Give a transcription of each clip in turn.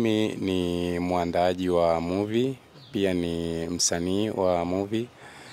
mimi ni mwandaaji wa movie, pia ni msanii wa movie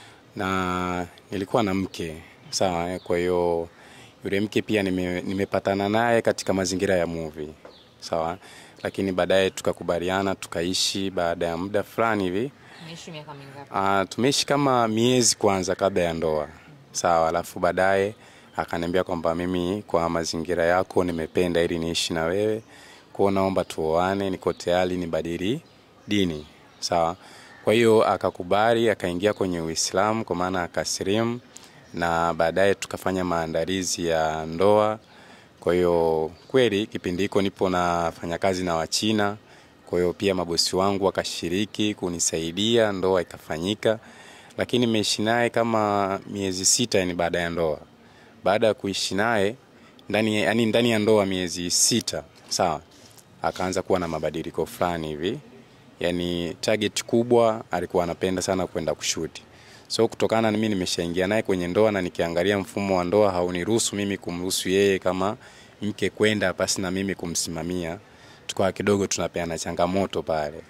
na nilikuwa na mke sawa. eh, Kwa hiyo yule mke pia nime, nimepatana naye katika mazingira ya movie sawa, lakini baadaye tukakubaliana tukaishi. Baada ya muda fulani hivi Umeishi miaka mingapi? Ah, tumeishi kama miezi kwanza kabla ya ndoa sawa, alafu baadaye akaniambia kwamba mimi kwa mazingira yako nimependa ili niishi na wewe, kwa hiyo naomba tuoane, niko tayari nibadili dini sawa. Kwa hiyo akakubali, akaingia kwenye Uislamu kwa maana akasilimu, na baadaye tukafanya maandalizi ya ndoa. Kwa hiyo kweli kipindi hiko nipo nafanya kazi na Wachina, kwa hiyo pia mabosi wangu wakashiriki kunisaidia, ndoa ikafanyika, lakini nimeishi naye kama miezi sita, yani baada ya ndoa. Baada ya kuishi naye ndani, yani ndani ya ndoa miezi sita, sawa, akaanza kuwa na mabadiliko fulani hivi, yani target kubwa alikuwa anapenda sana kwenda kushuti so kutokana na mimi nimeshaingia naye kwenye ndoa na nikiangalia mfumo wa ndoa hauniruhusu mimi kumruhusu yeye kama mke kwenda pasi na mimi kumsimamia, tukawa kidogo tunapeana changamoto pale,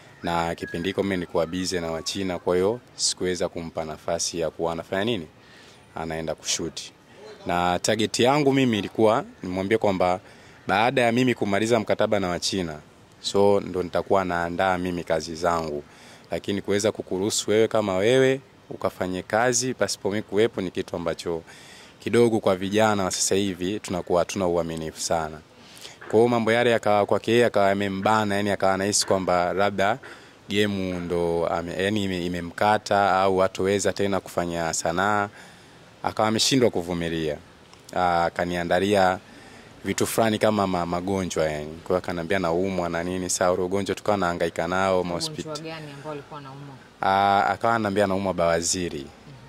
na kipindi hiko mimi nilikuwa busy na Wachina, kwa hiyo sikuweza kumpa nafasi ya kuwa anafanya nini, anaenda kushuti. Na target yangu mimi ilikuwa nimwambie kwamba baada ya mimi kumaliza mkataba na Wachina, so ndo nitakuwa naandaa mimi kazi zangu, lakini kuweza kukuruhusu wewe kama wewe ukafanye kazi pasipo mimi kuwepo ni kitu ambacho kidogo kwa vijana wa sasa hivi tunakuwa hatuna uaminifu sana. Kwa hiyo mambo yale yakawa kwake yeye akawa yamembana, yani akawa anahisi kwamba labda gemu ndo ame, yani ime- imemkata au hatoweza tena kufanya sanaa, akawa ameshindwa kuvumilia. Ah, Akaniandalia vitu fulani kama ma, magonjwa yani. Kwa hiyo akaniambia naumwa na nini, saa ule ugonjwa tukawa nahangaika nao mahospitali. Ugonjwa gani ambao alikuwa anaumwa? Ah, akawa ananiambia naumwa bawaziri.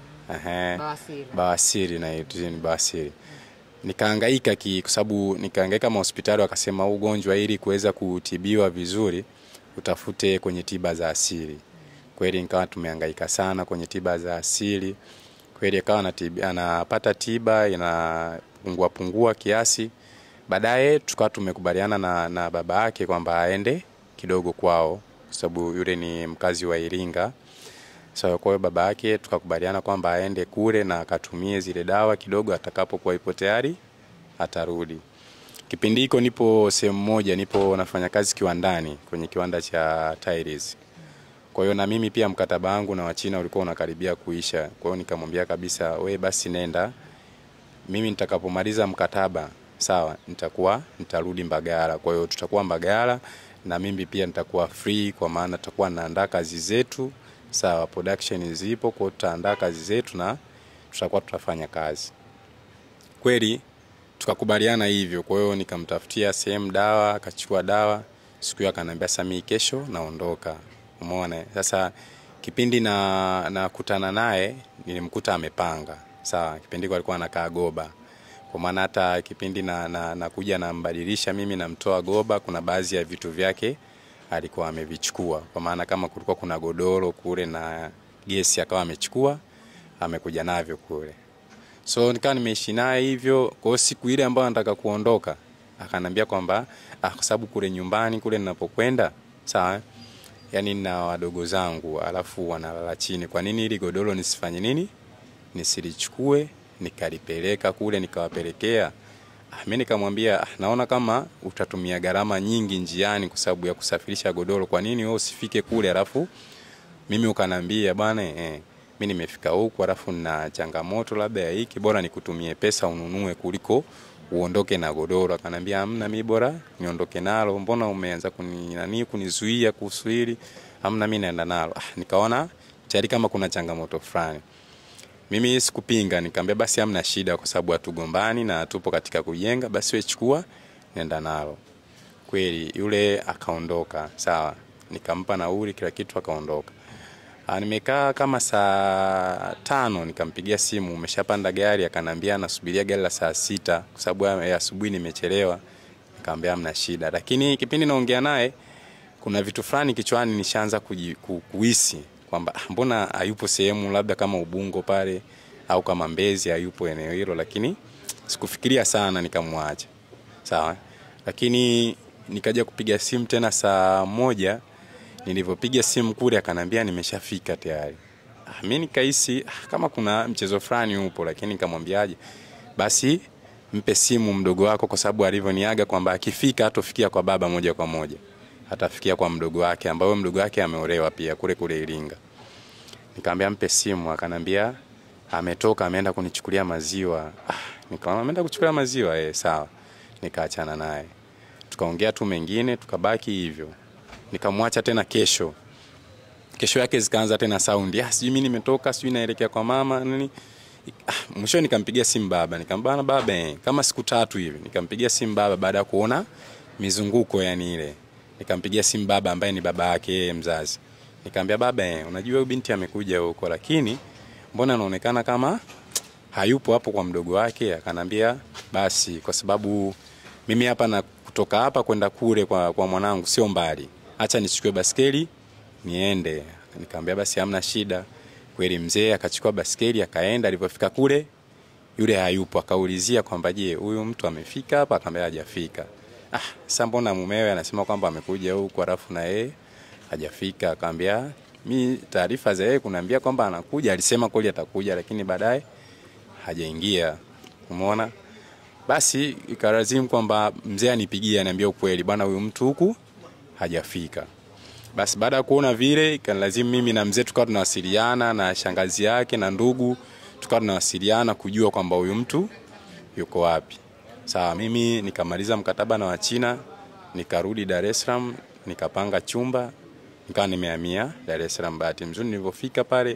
Ehe. Bawasiri. Bawasiri na ni bawasiri. Nikahangaika ki kwa sababu nikahangaika mahospitali wakasema huu ugonjwa ili kuweza kutibiwa vizuri utafute kwenye tiba za asili. Kweli nikawa tumehangaika sana kwenye tiba za asili. Kweli akawa anatibi- anapata tiba inapungua pungua kiasi. Baadaye tukawa tumekubaliana na, na baba yake kwamba aende kidogo kwao kwa sababu yule ni mkazi wa Iringa. So, kwa hiyo baba yake tukakubaliana kwamba aende kule na akatumie zile dawa kidogo, atakapokuwa ipo tayari atarudi. Kipindi hiko nipo sehemu moja, nipo nafanya kazi kiwandani kwenye kiwanda cha tiles. Kwa hiyo na mimi pia mkataba wangu na Wachina ulikuwa unakaribia kuisha. Kwa hiyo nikamwambia kabisa, we basi nenda, mimi nitakapomaliza mkataba sawa, nitakuwa nitarudi Mbagala. Kwa hiyo tutakuwa Mbagala na mimi pia nitakuwa free, kwa maana tutakuwa naandaa kazi zetu sawa, production zipo, kwa hiyo tutaandaa kazi zetu na tutakuwa tutafanya kazi kweli. Tukakubaliana hivyo. Kwa hiyo nikamtafutia sehemu dawa, akachukua dawa. Siku hiyo akaniambia Samii, kesho naondoka. Umeona sasa, kipindi na nakutana naye nilimkuta amepanga sawa. Kipindi hiko alikuwa anakaa Goba, kwa maana hata kipindi na, na, nakuja nambadilisha mimi namtoa Goba, kuna baadhi ya vitu vyake alikuwa amevichukua, kwa maana kama kulikuwa kuna godoro kule na gesi akawa amechukua amekuja navyo kule so nikawa nimeishi naye hivyo. Kwa hiyo siku ile ambayo nataka kuondoka, akanambia kwamba ah, kwa sababu kule nyumbani kule ninapokwenda sawa, yani na wadogo zangu alafu wanalala chini, kwa nini ili godoro nisifanye nini, nisilichukue nikalipeleka kule nikawapelekea. Ah, mimi nikamwambia ah, naona kama utatumia gharama nyingi njiani kwa sababu ya kusafirisha godoro, kwa nini wewe usifike kule alafu mimi ukanambia bwana eh, mi nimefika huku alafu na changamoto labda ya hiki, bora nikutumie pesa ununue kuliko uondoke na godoro. Akanambia hamna, mi bora niondoke nalo, mbona umeanza kuni nani kunizuia kuhusu hili? Hamna, mi naenda nalo. Ah, nikaona tayari kama kuna changamoto fulani. Mimi sikupinga, nikamwambia basi hamna shida, kwa sababu hatugombani na tupo katika kujenga, basi wewe chukua, nenda nalo. Kweli yule akaondoka, sawa, nikampa nauli kila kitu, akaondoka. Ah, nimekaa kama saa tano nikampigia simu, umeshapanda gari? Akanambia nasubiria gari la saa sita kwa sababu ya ya asubuhi nimechelewa. Nikamwambia hamna shida, lakini kipindi naongea naye kuna vitu fulani kichwani nishaanza kuji- ku- kuhisi kwamba ah, mbona hayupo sehemu labda kama Ubungo pale au kama Mbezi hayupo eneo hilo, lakini sikufikiria sana, nikamwacha sawa. Lakini nikaja kupiga simu tena saa moja nilivyopiga simu kule akanambia nimeshafika tayari ah, mi nikahisi ah, kama kuna mchezo fulani upo lakini nikamwambiaje basi mpe simu mdogo wako kwa sababu alivyoniaga kwamba akifika hatofikia kwa baba moja kwa moja atafikia kwa mdogo wake ambaye mdogo wake ameolewa pia kule kule Iringa nikamwambia mpe simu akanambia ametoka ameenda kunichukulia maziwa ah, nikaona ameenda kuchukulia maziwa eh, sawa nikaachana naye tukaongea tu mengine tukabaki hivyo nikamwacha tena kesho kesho yake zikaanza tena saundi ah, sijui mi nimetoka sijui naelekea kwa mama nini ah, mwisho nikampigia simu baba nikambana baba eh, kama siku tatu hivi nikampigia simu baba baada ya kuona mizunguko yani ile nikampigia simu baba ambaye ni baba yake yeye mzazi nikamwambia baba eh, unajua huyu binti amekuja huko lakini mbona anaonekana kama hayupo hapo kwa mdogo wake akanambia basi kwa sababu mimi hapa na kutoka hapa kwenda kule kwa, kwa mwanangu sio mbali acha nichukue baskeli niende nikamwambia basi hamna shida kweli mzee akachukua baskeli akaenda alipofika kule yule hayupo akaulizia kwamba je huyu mtu amefika hapa akamwambia hajafika ah sasa mbona mumewe anasema kwamba amekuja huku alafu na yeye hajafika akamwambia mi taarifa za yeye kunaambia kwamba anakuja alisema kweli atakuja lakini baadaye hajaingia umeona basi ikalazimu kwamba mzee anipigie aniambia ukweli bwana huyu mtu huku hajafika basi baada ya kuona vile ikalazimu mimi na mzee tukawa tunawasiliana na shangazi yake na ndugu tukawa tunawasiliana kujua kwamba huyu mtu yuko wapi sawa mimi nikamaliza mkataba na wachina nikarudi dar es salaam nikapanga chumba nikawa nimehamia dar es salaam bahati mzuri nilivyofika pale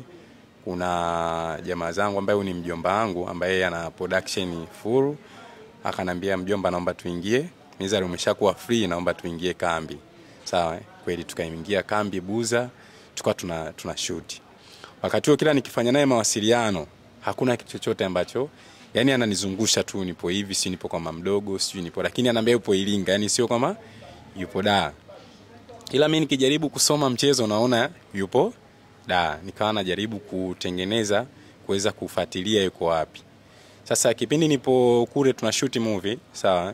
kuna jamaa zangu ambaye ni mjomba wangu ambaye ana production full akanambia mjomba naomba tuingie mizari umeshakuwa free naomba tuingie kambi sawa eh? kweli tukaingia kambi buza tukawa tuna, tuna shoot wakati huo kila nikifanya naye mawasiliano hakuna kitu chochote ambacho yani ananizungusha tu nipo hivi si nipo kwa mamdogo sijui nipo lakini anaambia yupo iringa yani sio kama yupo da ila mi nikijaribu kusoma mchezo naona yupo da nikawa najaribu kutengeneza kuweza kufuatilia yuko wapi sasa kipindi nipo kule tuna shoot movie sawa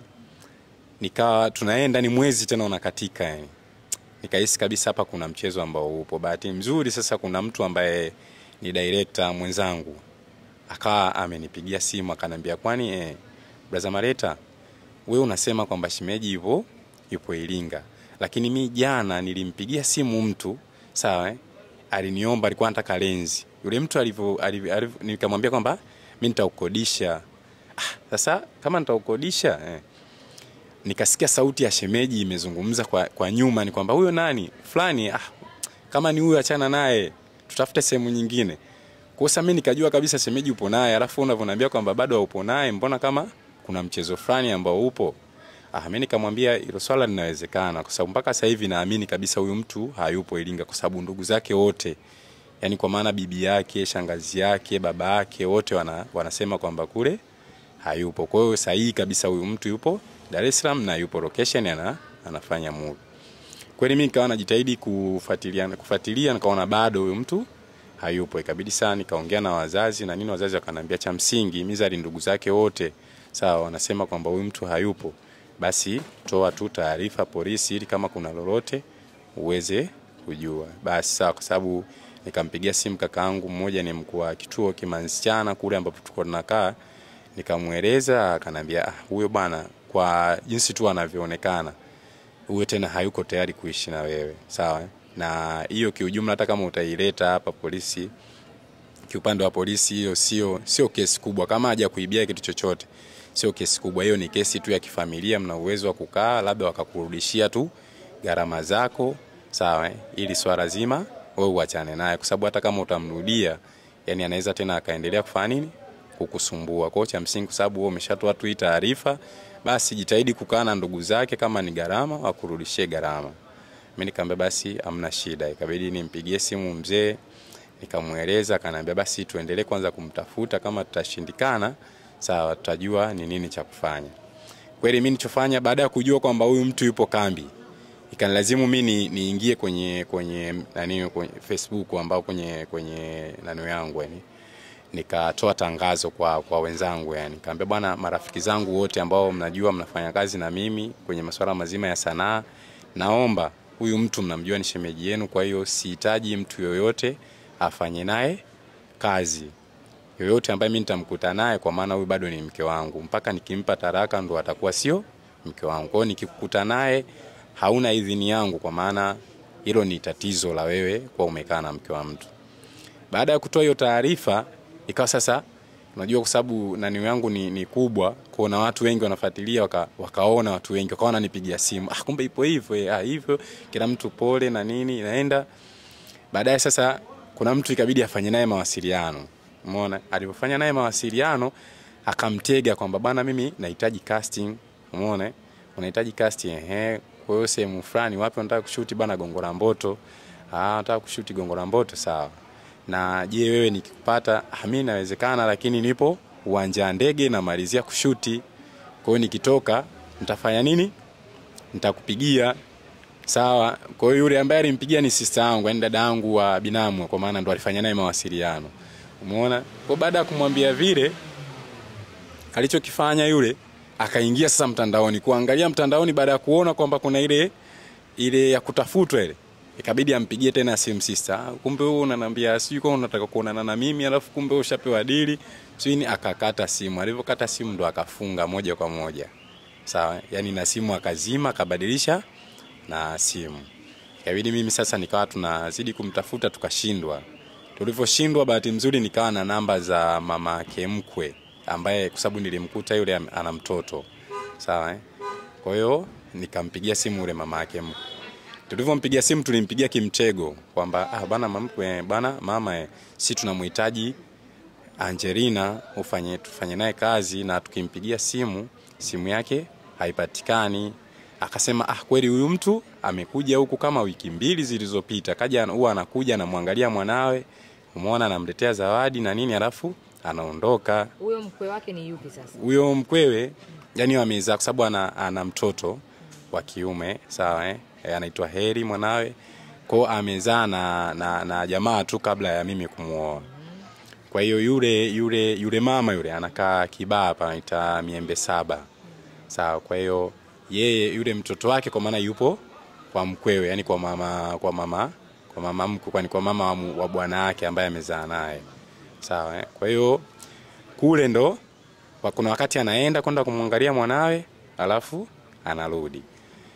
nikawa tunaenda ni mwezi tena unakatika yani nikahisi kabisa hapa kuna mchezo ambao upo bahati mzuri sasa kuna mtu ambaye ni director mwenzangu akawa amenipigia simu akanambia kwani eh, braza mareta we unasema kwamba shimeji yupo yupo iringa lakini mi jana nilimpigia simu mtu sawa eh? aliniomba alikuwa anataka lenzi yule mtu alivyo alivyo- alivyo- nikamwambia kwamba mi nitaukodisha ah, sasa kama nitaukodisha eh, nikasikia sauti ya shemeji imezungumza kwa, kwa nyuma ni kwamba huyo nani fulani ah, kama ni huyo achana naye tutafute sehemu nyingine kosa mi nikajua kabisa shemeji upo naye alafu unavyoniambia kwamba bado haupo naye mbona kama kuna mchezo fulani ambao upo ah, mi nikamwambia hilo swala linawezekana kwa sababu mpaka sasa hivi naamini kabisa huyu mtu hayupo iringa kwa sababu ndugu zake wote yani kwa maana bibi yake shangazi yake baba yake wote wana, wanasema kwamba kule hayupo kwa hiyo sahihi kabisa huyu mtu yupo dar es salaam na yupo location ana, anafanya movie kweli mi nikawa najitahidi kufuatilia kufuatilia nikaona bado huyu mtu hayupo ikabidi sana nikaongea na wazazi na nini wazazi wakaniambia cha msingi mizari ndugu zake wote sawa wanasema kwamba huyu mtu hayupo basi toa tu taarifa polisi ili kama kuna lolote uweze kujua basi sawa kwa sababu nikampigia simu kakaangu mmoja ni mkuu wa kituo kimansichana kule ambapo tuko tunakaa nikamweleza akanambia ah, huyo bwana kwa jinsi tu anavyoonekana huyo tena hayuko tayari kuishi na wewe sawa eh? na hiyo kiujumla hata kama utaileta hapa polisi kiupande wa polisi hiyo sio sio kesi kubwa kama haja kuibia kitu chochote sio kesi kubwa hiyo ni kesi tu ya kifamilia mna uwezo wa kukaa labda wakakurudishia tu gharama zako sawa eh? ili swala zima wewe uachane naye kwa sababu hata kama utamrudia yani anaweza tena akaendelea kufanya nini kukusumbua kwao cha msingi kwa sababu wewe umeshatoa tu hii taarifa basi jitahidi kukaa na ndugu zake kama ni gharama wakurudishie gharama mi nikaambia basi amna shida ikabidi nimpigie simu mzee nikamweleza akaniambia basi tuendelee kwanza kumtafuta kama tutashindikana sawa tutajua ni nini cha kufanya kweli mi nichofanya baada ya kujua kwamba huyu mtu yupo kambi ikanilazimu mi ni- niingie kwenye kwenye nani kwenye facebook ambao kwenye kwenye nani yangu yani nikatoa tangazo kwa, kwa wenzangu yani, kaambia bwana, marafiki zangu wote ambao mnajua mnafanya kazi na mimi kwenye masuala mazima ya sanaa, naomba huyu mtu mnamjua ni shemeji yenu, kwa hiyo sihitaji mtu yoyote afanye naye kazi yoyote ambaye mimi nitamkuta naye, kwa maana huyu bado ni mke wangu, mpaka nikimpa taraka ndo atakuwa sio mke wangu. Kwa hiyo nikikukuta naye hauna idhini yangu, kwa maana hilo ni tatizo la wewe kwa umekaa na mke wa mtu. Baada ya kutoa hiyo taarifa, ikawa sasa, unajua kwa sababu nani yangu ni, ni kubwa, kuna watu wengi wanafuatilia, waka, wakaona watu wengi wakawa wananipigia simu, ah, kumbe ipo hivyo eh, ah, hivyo kila mtu pole na nini inaenda. Baadaye sasa kuna mtu ikabidi afanye naye mawasiliano Umeona, alipofanya naye mawasiliano akamtega kwamba bana, mimi nahitaji casting. Umeona, unahitaji casting ehe, kwa hiyo sehemu fulani, wapi unataka kushuti bana? Gongo la Mboto. Ah, nataka kushuti Gongo la Mboto, sawa. Na je, wewe nikikupata, ah, mimi inawezekana, lakini nipo uwanja wa ndege namalizia kushuti. Kwa hiyo nikitoka nitafanya nini? Nitakupigia. Sawa. Kwa hiyo yule ambaye alimpigia ni sister yangu, yani dada yangu wa binamu, kwa maana ndo alifanya naye mawasiliano. Umeona? Kwa baada ya kumwambia vile alichokifanya yule akaingia sasa mtandaoni kuangalia mtandaoni, baada ya kuona kwamba kuna ile ile ya kutafutwa ile, ikabidi ampigie tena simu sister. Ah, kumbe wewe unaniambia sijui kwa unataka kuonana na mimi, alafu kumbe ushapewa dili sijui. Akakata simu, alivyokata simu ndo akafunga moja kwa moja, sawa. Yani na simu akazima, akabadilisha na simu. Ikabidi mimi sasa nikawa tunazidi kumtafuta, tukashindwa tulivyoshindwa bahati nzuri nikawa na namba za mama yake mkwe ambaye kwa sababu nilimkuta yule ana mtoto sawa eh? kwa hiyo nikampigia simu yule mama yake mkwe tulivyompigia simu tulimpigia kimtego kwamba ah, bana mamkwe bana mama eh, si tunamhitaji Angelina ufanye tufanye naye kazi na tukimpigia simu simu yake haipatikani akasema ah, kweli huyu mtu amekuja huku kama wiki mbili zilizopita, kaja huwa anakuja anamwangalia mwanawe, umeona, anamletea zawadi na nini, alafu anaondoka. Huyo mkwe wake ni yupi sasa? Huyo mkwewe yani amezaa, kwa sababu ana, ana mtoto wa kiume sawa, eh? E, anaitwa Heri mwanawe, kwao amezaa na, na, na jamaa tu kabla ya mimi kumuoa. Kwa hiyo yule yule yule mama yule anakaa Kibaa hapa anaita Miembe Saba, sawa. Kwa hiyo yeye yule mtoto wake kwa maana yupo kwa mkwewe, yani kwa mama kwa mama kwa mama mkwe, kwani kwa mama wa, wa bwana wake ambaye amezaa naye sawa eh? Kwa hiyo kule ndo kuna wakati anaenda kwenda kumwangalia mwanawe, alafu anarudi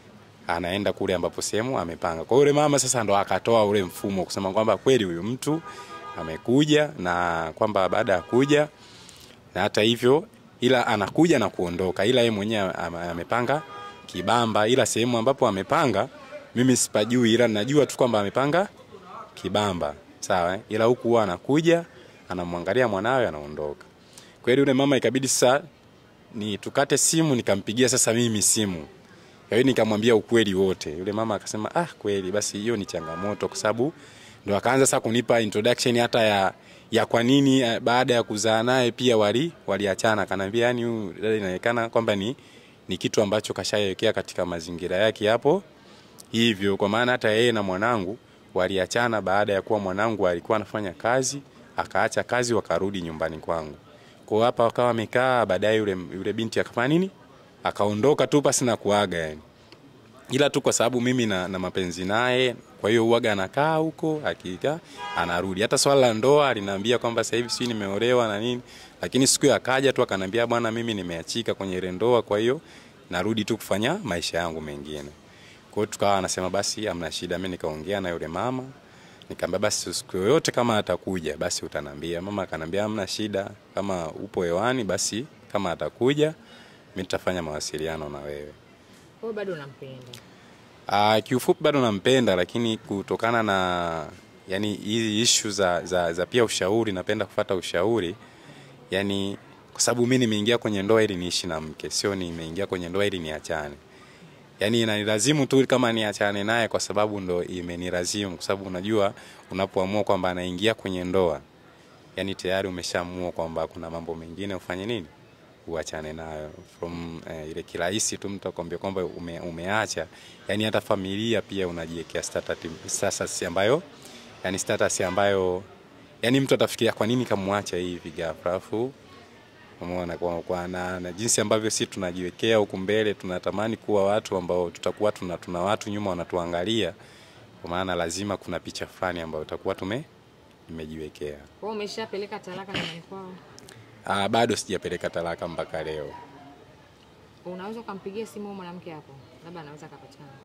anaenda kule ambapo sehemu amepanga. Kwa hiyo yule mama sasa ndo akatoa ule mfumo kusema kwamba kweli huyu mtu amekuja na kwamba baada ya kuja na hata hivyo, ila anakuja na kuondoka, ila yeye mwenyewe amepanga kibamba, ila sehemu ambapo amepanga mimi sipajui, ila najua tu kwamba amepanga kibamba sawa eh? Ila huku huwa anakuja anamwangalia mwanawe anaondoka. Kwa hiyo yule mama ikabidi sasa ni tukate simu, nikampigia sasa mimi simu kwa hiyo nikamwambia ukweli wote. Yule mama akasema ah, kweli basi hiyo ni changamoto, kwa sababu ndo akaanza sasa kunipa introduction hata ya ya kwa nini baada ya kuzaa naye pia wali waliachana. Akaniambia yani, huyu dada inaonekana kwamba ni ni kitu ambacho kashawekea katika mazingira yake hapo hivyo, kwa maana hata yeye na mwanangu waliachana baada ya kuwa mwanangu alikuwa anafanya kazi, akaacha kazi, wakarudi nyumbani kwangu. Kwa hapa wakawa wamekaa, baadaye yule yule binti akafanya nini akaondoka tu pasi na kuaga yani, ila tu kwa sababu mimi na, na mapenzi naye, kwa hiyo uaga anakaa huko, hakika anarudi. Hata swala la ndoa aliniambia kwamba sasa hivi sijui nimeolewa na nini, lakini siku akaja tu akaniambia, bwana, mimi nimeachika kwenye ile ndoa, kwa hiyo narudi tu kufanya maisha yangu mengine. Kwa hiyo tukawa anasema basi amna shida. Mimi nikaongea na yule mama nikamwambia basi siku yoyote kama atakuja basi utanambia. Mama akanambia amna shida, kama upo hewani basi kama atakuja mimi nitafanya mawasiliano na wewe. Wewe bado unampenda? Ah, kiufupi bado nampenda, lakini kutokana na yani hizi issue za, za, za pia ushauri, napenda kufata ushauri yani, kwa sababu mimi nimeingia kwenye ndoa ili niishi na mke, sio nimeingia kwenye ndoa ili niachane. Yani inanilazimu tu kama niachane naye, kwa sababu ndo imenilazimu, kwa sababu unajua unapoamua kwamba anaingia kwenye ndoa, yani tayari umeshaamua kwamba kuna mambo mengine ufanye nini uachane nayo from eh, ile kirahisi tu mtu akwambia kwamba ume, umeacha. Yani hata familia pia unajiwekea status, status ambayo yani status ambayo yani mtu atafikiria kwa nini kamwacha hivi ghafla, alafu umeona kwa, kwa na, na jinsi ambavyo si tunajiwekea huku mbele, tunatamani kuwa watu ambao tutakuwa tuna, tuna watu nyuma wanatuangalia, kwa maana lazima kuna picha fulani ambayo tutakuwa tume imejiwekea. Kwa hiyo umeshapeleka talaka nyumbani kwao, Ah, bado sijapeleka talaka mpaka leo. unaweza ukampigia simu huyo mwanamke hapo, labda anaweza akapatikana.